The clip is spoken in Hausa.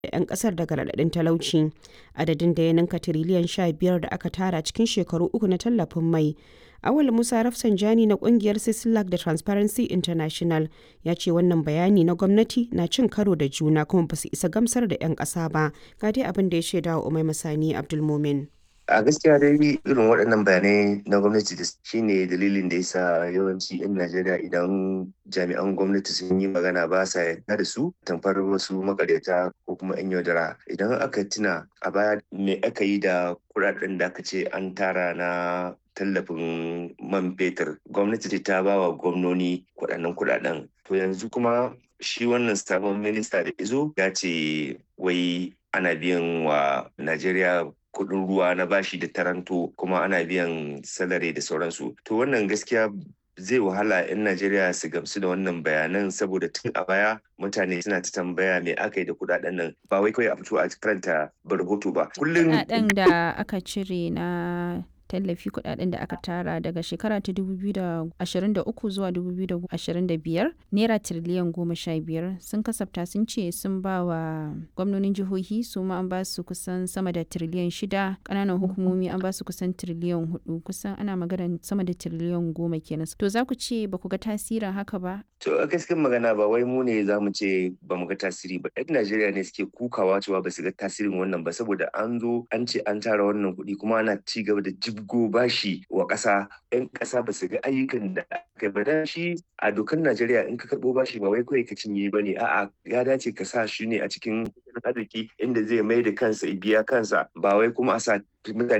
'yan kasar daga raɗaɗin talauci adadin da ya ninka tiriliyan 15 da aka tara cikin shekaru uku na tallafin mai awal musa rafsanjani na kungiyar sislak da transparency international ya ce wannan bayani na gwamnati na cin karo da juna kuma ba su isa gamsar da 'yan ƙasa ba ga dai abin da ya shaida wa umai masani abdulmumin a gaskiya dai irin waɗannan bayanai na gwamnati da shine dalilin da yasa yawanci 'yan najeriya idan jami'an gwamnati sun yi magana ba sa yarda da su tamfar wasu makaryata ko kuma 'yan yaudara idan aka tuna a baya me aka yi da kuɗaɗen da aka ce an tara na tallafin man fetur gwamnati ta ba wa gwamnoni kuɗaɗen kuɗaɗen to yanzu kuma shi wannan sabon minista da izo ya ce wai ana biyan wa najeriya kuɗin ruwa na bashi da taranto kuma ana biyan salari da sauransu to wannan gaskiya zai wahala 'yan najeriya su gamsu da wannan bayanan saboda tun a baya mutane suna ta tambaya me aka yi da kudaden nan ba wai kawai a fito a karanta rahoto ba kullum kudaden da aka cire na tallafi kudaden da aka tara daga shekara ta 2023 zuwa 2025 naira tiriliyan goma sha biyar sun kasafta sun ce sun ba wa gwamnonin jihohi su ma an ba su kusan sama da tiriliyan shida kananan hukumomi an ba su kusan tiriliyan hudu kusan ana magana sama da tiriliyan goma kenan to za ku ce ba ku ga tasirin haka ba to a gaskiyar magana ba wai mu ne za mu ce ba mu ga tasiri ba yan najeriya ne suke kukawa cewa ba su ga tasirin wannan ba saboda an zo an ce an tara wannan kuɗi kuma ana ci gaba da jibgo bashi wa ƙasa yan ƙasa ba su ga ayyukan da aka ba dan shi a dokar Najeriya in ka karɓo bashi ba wai kawai ka cinye ba ne a'a ya dace ka sa shi ne a cikin arziki inda zai mai da kansa biya kansa ba wai kuma a sa mutane